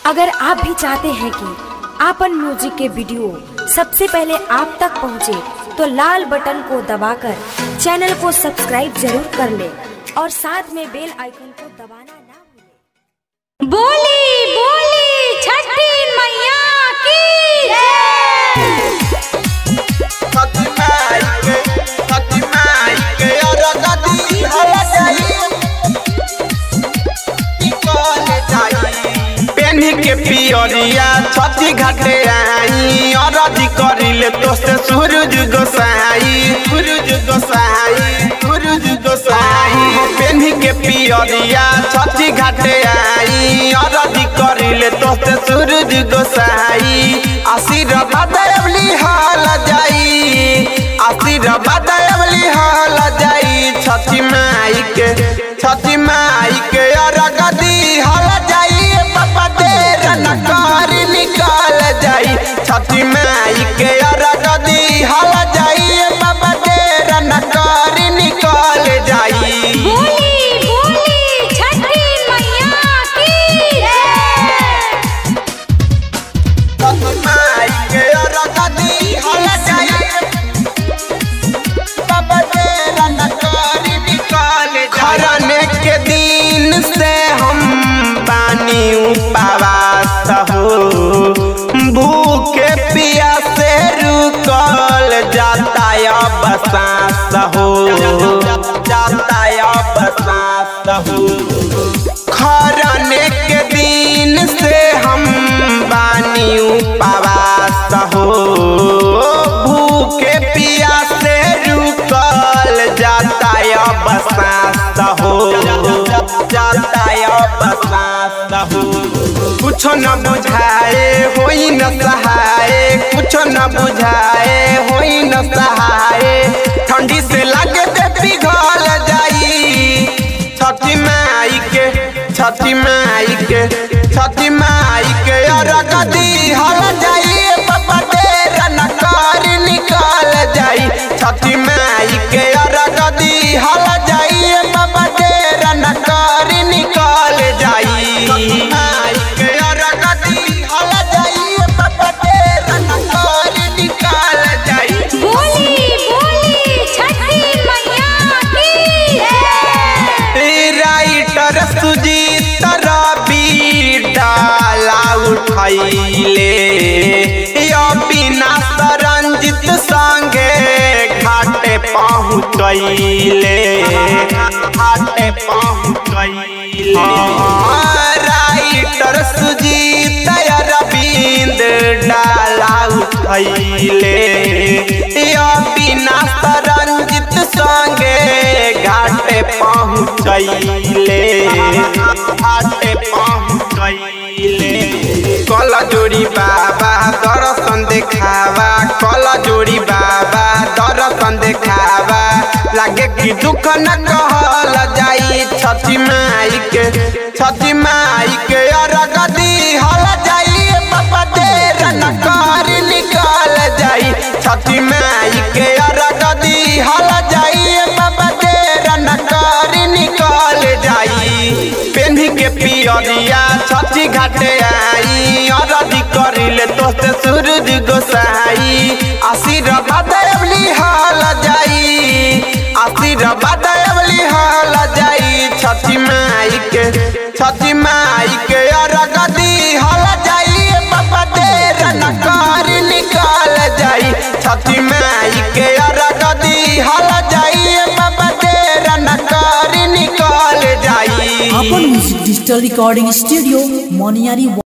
अगर आप भी चाहते हैं कि आपन म्यूजिक के वीडियो सबसे पहले आप तक पहुंचे, तो लाल बटन को दबाकर चैनल को सब्सक्राइब जरूर कर ले और साथ में बेल आइकन को दबाना ना भूलें। बोली बोली छठी मैया की पेन्ही के पियरिया छठी घाटे आई अरजी करिले तो से सूरज गोसाई सूरज गोसाई सूरज गोसाई पेन्ही के पियरिया छठी घाटे आई अरजी करिले तो से सूरज गोसाई आशीर्वाद अबली हाल जाई आशीर्वाद अबली हाल जाई छठी माई के छठी माई के अरगदी हल जाई पापा देर न कर निकाल जाई छठी माई के अरगदी हल जाई पापा देर न कर निकाल जाई बोली बोली छठी मैया की छठी माई के अरगदी हल जाई पापा देर न कर निकाल जाई खरने के दिन से हम पानी उपवास हो भूखे पिया से रुकल जाता अब सांस हो जाता अब सांस हो खरने के दिन से हम बानी उपवास हो भूखे पिया से रुकल जाता अब सांस हो जाता अब सांस हो कुछ न बुझाए होई न सहाय कुछ न बुझाए होई न सहाय ठंडी से लगे ते पिघल जाई छठी माई के छठी माई के छठी माई के अरगदी हल जाई पापा देर न कर निकाल जाई छठी माई के अरगदी हल जाई पापा देर न कर निकाल जाई माई के अरगदी हल जाई पापा देर न कर निकाल जाई बोली बोली छठी मैया की राइटर सुजीत रवि डाला उठैले यो बिना सरंजित संगे घाटे पहुँचैले घाटे पहुँचैले राइटर सुजीत रविंद डाला उठैले यो बिना सरंजित संगे घाटे पहुँचैले घाटे पहुँचैले कल जोड़ी बाबा दर्शन देखावा कल जोड़ी बाबा दर्शन देखावा लागे कि दुख न कहल जाई छठी माई के छठी माई के अरगदी हल जाई पापा देर न कर निकाल जाई छठी माई के अरगदी हल जाई पापा देर न कर निकाल जाई पेन्ही के पियरिया छठी घाटे आई अरदी करिले तो से सूरज गोसाई आशीर्वाद अबली हाल जाई आशीर्वाद अबली हाल जाई छठी माई के छठी माई के अरगदी हल जाई पापा देर न कर निकाल जाई छठी माई के अरगदी हल जाई पापा देर न कर निकाल जाई अपन म्यूजिक डिजिटल रिकॉर्डिंग स्टूडियो मोनियारी